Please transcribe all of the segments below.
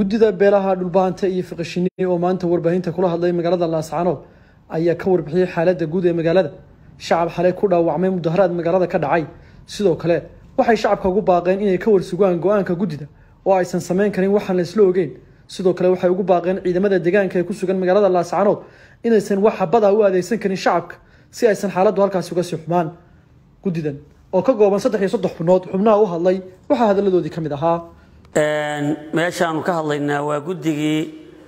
guddida beelaha dhulbaanta iyo fiqishini oo maanta warbaahinta kula hadlay magaalada laascaanood ayaa ka warbixiyey xaaladda guud ee magaalada shacab xalay ku dhaawacmay mudaharaad magaalada ka dhacay sidoo kale waxay shacabka ugu baaqeen inay ka warsugaan go-aanka guddida oo aysan samayn karin waxaan la isla ogeyn sidoo kale waxay ugu baaqeen ciidamada deegaanka ee ku sugan magaalada laascaanood inaysan wax xabad ah u aadeysan karin shacabka si aysan xaaladdu halkaasi uga sii xumaan guddidan oo ka kooban saddex iyo soddon xubnood xubnaha u hadlay waxaa hadalladoodii ka mid ahaa meeshaanu ka hadlaynaa waa guddigii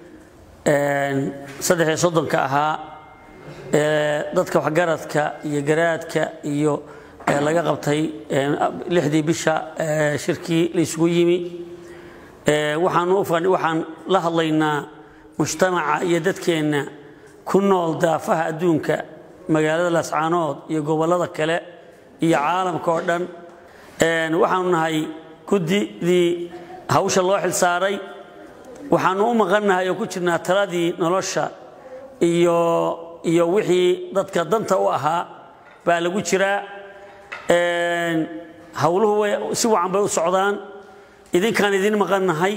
saddex iyo soddonka ahaa ee dadka waxgaradka iyo garaadka iyo laga qabtay lixdii bisha shirkii la isugu yimi waxaan la hadlaynaa mujtamaca iyo dadkeenna ku nool daafaha adduunka magaalada laascaanood iyo gobollada kale iyo caalamka oo dhan waxaanu nahay guddidii hawsha loo xilsaaray waxaanu u maqannahay oo ku jirnaa taladii nolosha iyo iyo wixii dadka danta u ahaa baa lagu jiraa hawluhu way si wacan bay u socdaan idinkaan idin maqannahay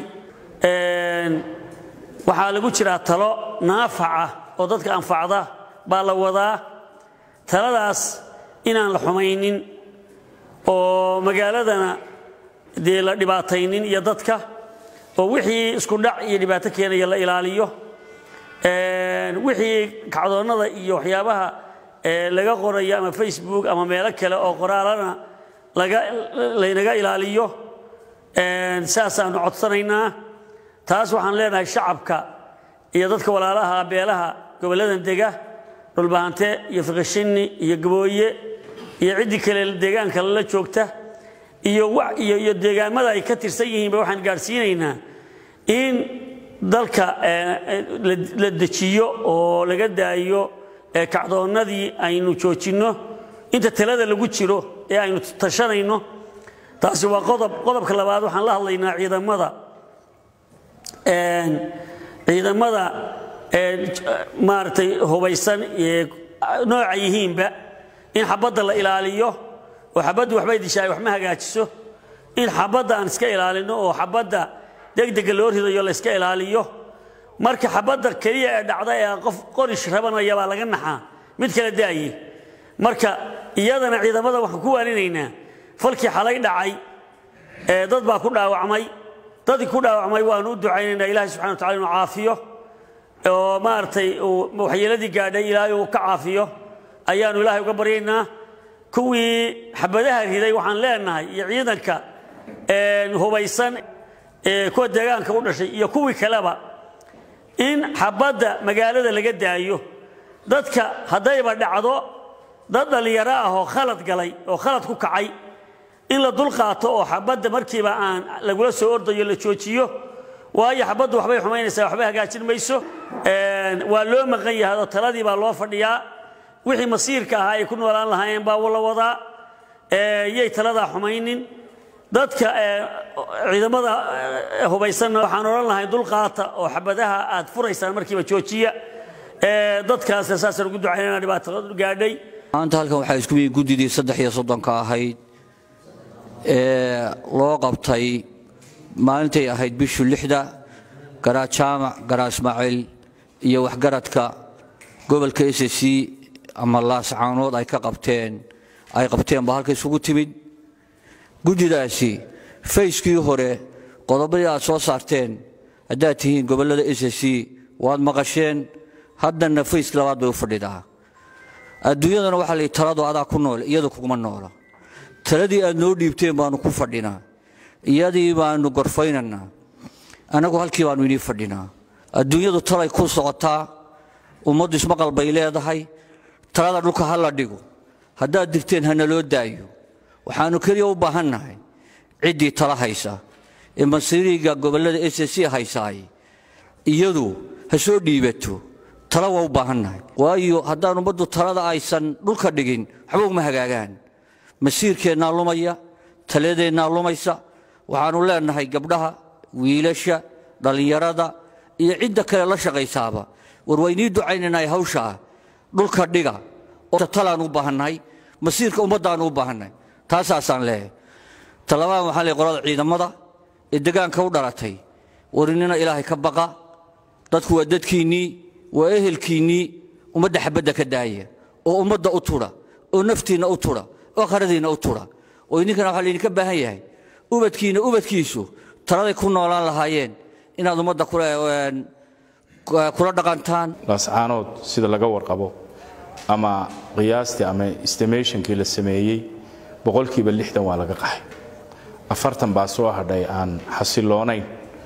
waxaa lagu jiraa talo naafaca oo dadka anfacda baa la wadaa taladaas inaan la xumaynin oo magaaladana dee la dhibaataynin iyo dadka oo wixii isku dhac iyo dhibaato keenaya la ilaaliyo wixii kacdoonnada iyo waxyaabaha laga qorayo ama facebook ama meelo kale oo qoraalana laynaga ilaaliyo saasaanu codsanaynaa taas waxaan leenahay shacabka iyo dadka walaalaha beelaha gobolladan dega dhulbahante iyo fiqishini iyo gabooye iyo ciddii kale deegaanka la joogta iyo deegaamada ay ka tirsan yihiinba waxaan gaadhsiinaynaa in dalka la dejiyo oo laga daayo kacdoonnadii aynu joojinno inta talada lagu jiro ee aynu tashanayno taasi waa qodob qodobka labaad waxaan la hadlaynaa ciidamada ciidamada maaragtay hubaysan nooca yihiinba in xabadda la ilaaliyo oo xabaddu waxbay dishaay wax ma hagaajiso in xabadda aan iska ilaalino oo xabadda degdega loo ridayo la iska ilaaliyo marka xabadda keliya ee dhacda ee qof qorish rabanaya baa laga naxaa mid kala daaye marka iyadana ciidamada waxaan ku waarinaynaa falkii xalay dhacay dad baa ku dhaawacmay dadkii ku dhaawacmay waanu u ducaynaynaa ilaahay subxana wa tacala inuu caafiyo oo maaragtay waxyeeladii gaadhay ilaahay uu ka caafiyo ayaanu ilaahay uga baryaynaa kuwii xabadaha riday waxaan leenahay iyo ciidanka hubaysan kuwa deegaanka u dhashay iyo kuwii kaleba in xabadda magaalada laga daayo dadka haddayba dhacdo dad dhallinyaro ah oo khalad galay oo khalad ku kacay in la dul qaato oo xabadda markiiba aan lagula soo ordayo la joojiyo waayo xabaddu waxbay xumaynaysaa waxbay hagaajin mayso waa loo maqan yahay oo taladii baa loo fadhiyaa wixii masiirka ahaa ay ku noolaan lahaayeen baa la wadaa yay taladaa xumaynin dadka ciidamada hubaysanna waxaan odhan lahay dulqaata oo xabadaha aad furaysaan markiiba joojiya dadkaasna saasaan ugu ducaynana dhibaato gaadhay maanta halkan waxaa isku yimid guddidii saddex iyo soddonka ahayd ee loo qabtay maalintay ahayd bishu lixda garaa jaamac garaa ismaaciil iyo waxgaradka gobolka s c ama laascaanood ay ka qabteen ay qabteen baa halka isugu timid guddidaasi fayskii hore qodobadii aad soo saarteen haddaad tihiin gobollada s c waad maqasheen haddanna fayskii labaad bay u fadhidaa adduunyadana waxaa layidhi taladu adaa ku nool iyadu kuguma noola taladii aad noo dhiibteen baannu ku fadhinaa iyadii baannu gorfaynaynaa annagu halkii baannu inii fadhinaa adduunyadu talay ku socotaa ummaddu ismaqal bay leedahay talada dhulka ha la dhigo haddaad digteen hana loo daayo waxaannu keliya u baahannahay ciddii tala haysa ee masiiriga gobollada s c haysaay iyadu ha soo dhiibato tala waa u baahannahay waayo haddaan ummaddu talada aysan dhulka dhigin waxba uma hagaagaan masiirkeennaa lumaya taladeennaa lumaysa waxaannu leennahay gabdhaha wiilasha dhallinyarada iyo cidda kale la shaqaysaaba war waynii ducaynaynay hawshaa dhulka dhiga oo talaan u baahannahay masiirka ummaddaannu u baahannahay taasaasaan leeyahay talabadan waxaan leeyahay qolada ciidamada ee degaanka u dhalatay warinina ilaahay ka baqa dadku waa dadkiinnii waa ehelkiinnii ummadda xabadda ka daaya oo ummadda u tudha oo naftiinna u tudha oo qaradiinna u tudha oo idinkana waxaa laydinka baahan yahay ubadkiinna ubadkiisu taladay ku noolaan lahaayeen inaad ummadda kula dhaqantaan laascaanood sida laga warqabo ama qiyaastii ama estimationkii la sameeyey boqolkiiba lixdan waa laga qaxay afartan baa soo hadhay aan xasiloonayn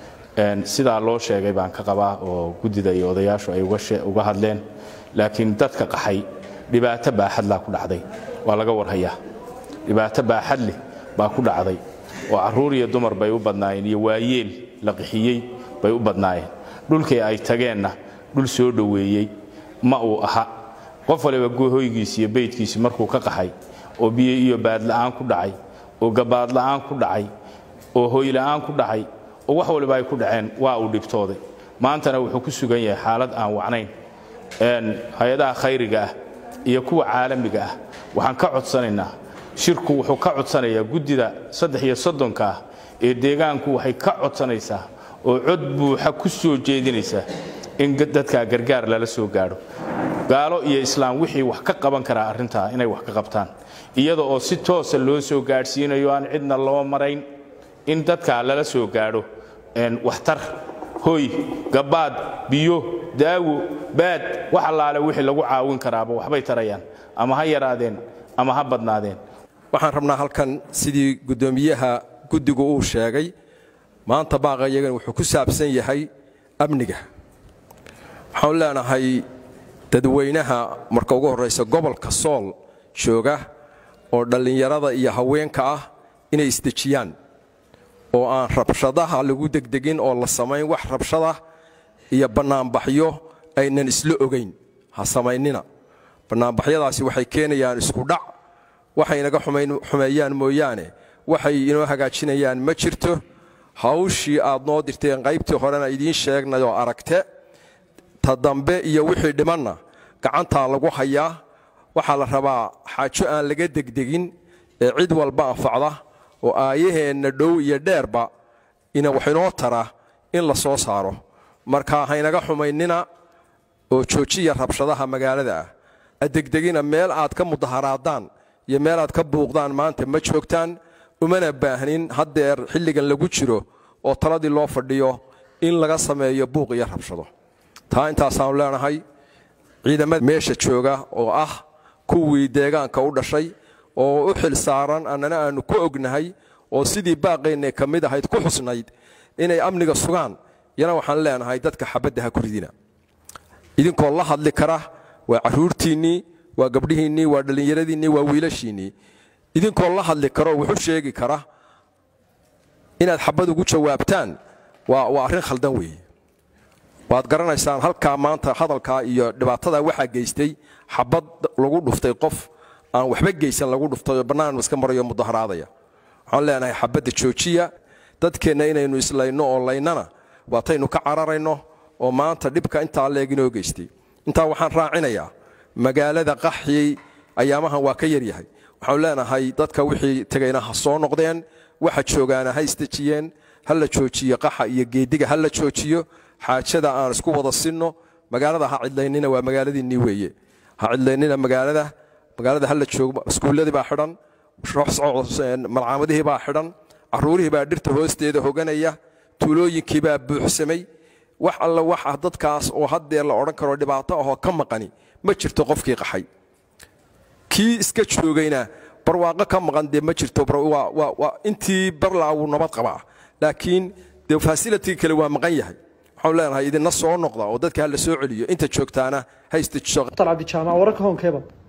sidaa loo sheegay baan ka qabaa oo guddida iyo odayaashu ay uga hadleen laakiin dadka qaxay dhibaato baaxadlaa ku dhacday waa laga warhayaa dhibaato baaxadleh baa ku dhacday oo carruur iyo dumar bay u badnaayeen iyo waayeel la qixiyey bay u badnaayeen dhulkii ay tageenna dhul soo dhoweeyey ma uu aha qof waliba hoygiisi iyo beydkiisi markuu ka qaxay oo biyo iyo baadla'aan ku dhacay oo gabaadla'aan ku dhacay oo hoyla'aan ku dhacay oo wax waliba ay ku dhaceen waa uu dhibtooday maantana wuxuu ku sugan yahay xaalad aan wacnayn hay-adaha khayriga ah iyo kuwa caalamiga ah waxaan ka codsanaynaa shirku wuxuu ka codsanayaa guddida saddex iyo soddonka ah ee deegaanku waxay ka codsanaysaa oo cod buuxa ku soo jeedinaysaa in dadkaa gargaar lala soo gaadho gaalo iyo islaam wixii wax ka qaban karaa arrintaa inay wax ka qabtaan iyada oo si toosa loo soo gaadhsiinayo aan cidna loo marayn in dadkaa lala soo gaadho waxtar hoy gabaad biyo daawo baad wax allaale wixii lagu caawin karaaba waxbay tarayaan ama ha yaraadeen ama ha badnaadeen waxaan rabnaa halkan sidii guddoomiyaha guddigu uu sheegay maanta baaqayagan wuxuu ku saabsan yahay amniga waxaanu leenahay dadweynaha marka ugu horraysa gobolka sool jooga oo dhallinyarada iyo haweenka ah inay isdejiyaan oo aan rabshadaha lagu degdegin oo la samayn wax rabshada iyo bannaanbaxyo aynan isla ogayn ha samaynina bannaanbaxyadaasi waxay keenayaan iskudhac waxay inaga xumeeyaan mooyaane waxay inoo hagaajinayaan ma jirto hawshii aad noo dirteen qaybtii horena idiin sheegnayoo aragte ta dambe iyo wixii dhimanna gacantaa lagu hayaa waxaa la rabaa xaajo aan laga degdegin ee cid walba anfacda oo aayaheenna dhow iyo dheerba ina wax inoo tara in la soo saaro marka haynaga xumaynina oo joojiya rabshadaha magaalada ah adegdegina meel aad ka mudaharaadaan iyo meel aad ka buuqdaan maanta ma joogtaan umana baahnin haddeer xilligan lagu jiro oo taladii loo fadhiyo in laga sameeyo buuq iyo rabshado taa intaasaanu leenahay ciidamada meesha jooga oo ah kuwii deegaanka u dhashay oo u xil saaran annana aanu ku ognahay oo sidii baaqaynay ka mid ahayd ku xusnayd inay amniga sugaan yana waxaan leenahay dadka xabadda ha ku ridina idinkoo la hadli kara waa carruurtiinnii waa gabdhihiinnii waa dhallinyaradiinnii waa wiilashiinnii idinkoo la hadli kara oo wuxu sheegi kara inaad xabad ugu jawaabtaan waa arrin khaldan weeye waad garanaysaan halkaa maanta hadalkaa iyo dhibaatadaa waxaa geystay xabad lagu dhuftay qof aan waxba geysan lagu dhuftay oo bannaan iska marayo mudaharaadaya waxaan leenahay xabadda joojiya dadkeenna inaynu islayno oo laynana waataynu ka cararayno oo maanta dhibka intaa leeg inoo geystay intaa waxaan raacinayaa magaalada qaxyey ayaamahan waa ka yaryahay waxaanu leenahay dadka wixii tegayna ha soo noqdeen waxa joogaana ha isdejiyeen ha la joojiyo qaxa iyo geediga ha la joojiyo xaajada aan isku wada sinno magaalada ha cidlaynina waa magaaladiinnii weeye ha cidlaynina magaalada magaalada ha la joogo iskuulladii baa xidhan malcaamadihii baa xidhan carruurihii baa dhirta hoosteeda hoganaya tuulooyinkii baa buuxsamay wax alla waxa dadkaas oo haddeer la odhan karo dhibaato ahoo ka maqani ma jirto qofkii qaxay kii iska joogayna barwaaqo ka maqan dee ma jirto intii barlaa wuu nabad qabaa laakiin dee fasilitigi kale waa maqan yahay waxaanu leenahay idinna soo noqda oo dadka ha la soo celiyo inta joogtaana ha istajiso cabdijaamac wararka hoonkeeba